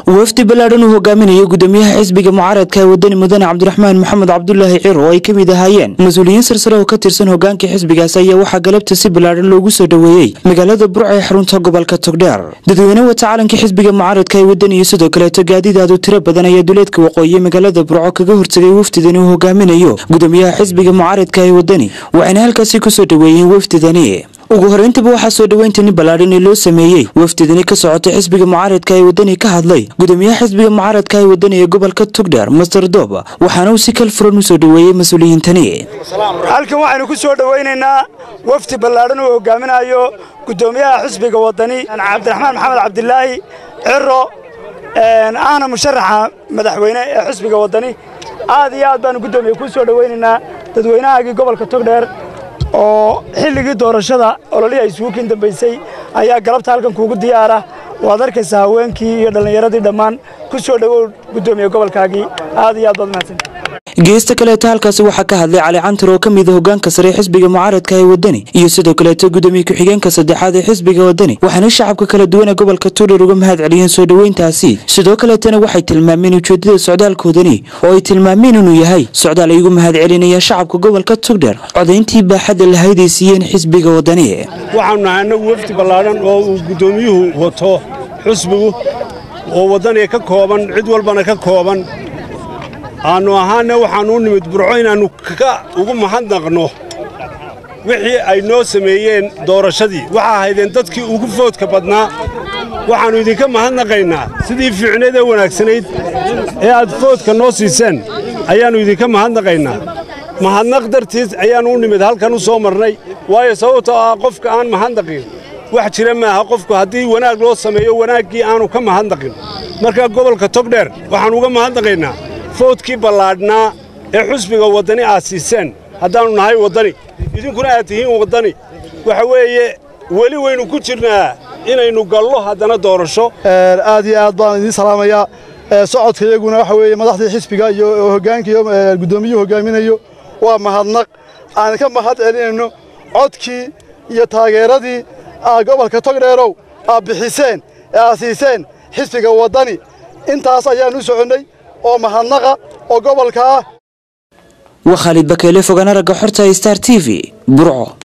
wafdi ballaadhan uu hogaaminayo gudoomiyaha xisbiga mucaaradka ee wadani mudane cabdiraxmaan maxamed cabdulaahi ciro oo ay ka mid ahaayeen mas-uuliyiin sarsare oo ka tirsan hogaanka xisbigaas ayaa waxaa galabta si ballaadhan loogu soo dhoweeyey magaalada burca ee xarunta gobolka togdheer dadweyne wata calanka xisbiga mucaaradka ee wadani iyo sidoo kaleeto gaadidaadu tiro badan ayaa duleedka waqooyi magaalada burco kaga hortegay wafdidani uu hogaaminayo gudoomiyaha xisbiga mucaaradka ee wadani waxayna halkaasi kusoo dhoweeyeen wafdidani ugu horeyntaba waxaa soo dhoweyntani ballaadhan ee loo sameeyey wafdidani ka socotay xisbiga mucaaradka ee wadani ka hadlay gudoomiyaha xisbiga mucaaradka ee wadani ee gobolka togdheer master doob waxaana uu si kal furan u soo dhoweeyey mas-uuliyiintani halkan waxaynu ku soo dhowaynaynaa wafdi ballaadhan uu hogaaminayo gudoomiyaha xisbiga wadani cabdiraxmaan maxamed cabdilaahi ciro ahna musharaxa madaxweyne ee xisbiga wadani aad iyo aad baanu gudoomiye ku soo dhowaynaynaa dadweynahaagii gobolka togdheer oo xilligii doorashada ololihii ay isugu kin dambaysay ayaa galabta halkan kuugu diyaara waad arkaysaa haweenkii iyo dhallinyaradii dhammaan ku soo dhowow gudoomiye gobolkaagii aad iyo aad baad mahadsan geesta kaleeto halkaasi waxaa ka hadlay cali cantar oo ka mid a hogaanka sare ee xisbiga mucaaradka ee wadani iyo sidoo kaleeto gudoomiye ku-xigeenka saddexaad ee xisbiga wadani waxaana shacabka kala duwan ee gobolka togdheer uga mahad celiyeen soo dhoweyntaasi sidoo kaleetana waxay tilmaameen ujeedada socdaalkoodani oo ay tilmaameen inuu yahay socdaal ay ugu mahad celinayaan shacabka gobolka togdheer codayntii baaxadda lahayd ay siiyeen xisbiga wadani waxaanu nahay annagu wafdi ballaadhan oo uu gudoomiyuhu wato xusbigu oo waddaniga ka kooban cid walbana ka kooban aannu ahaanna waxaannu u nimid burco inaannu ka ugu mahadnaqno wixii ay noo sameeyeen doorashadii waxaa ahaydeen dadkii ugu foodka badnaa waxaannu idinka mahadnaqaynaa sidii fiicneed ee wanaagsanayd ee aad foodka noo siiseen ayaannu idinka mahadnaqaynaa mahadnaq dartiis ayaannu u nimid halkan u soo marnay waayo sababtoo ah qofka aan mahadnaqin wax jira maaha qofku haddii wanaag loo sameeyo wanaaggii aanu ka mahadnaqin marka gobolka togdheer waxaannu uga mahadnaqaynaa foodkii ballaadhnaa ee xusbiga waddani aad siiseen haddaannu nahay waddani idinkuna aad tihiin waddani waxa weeye weli waynu ku jirnaa inaynu gallo haddana doorasho aad iyo aad baan idiin salaamayaa socodka iyaguna waxa weeye madaxdii xisbiga iyo hoggaanka iyo guddoomiyuhu hoggaaminayo waa mahadnaq aan ka mahad celinayno codkii iyo taageeradii aad gobolka togdheerow aad bixiseen ee aad siiseen xisbiga waddani intaas ayaan u soconnay oo mahadnaqa oo gobolka ah waa khaalid bakeele fogaan aragga xorta star t v burco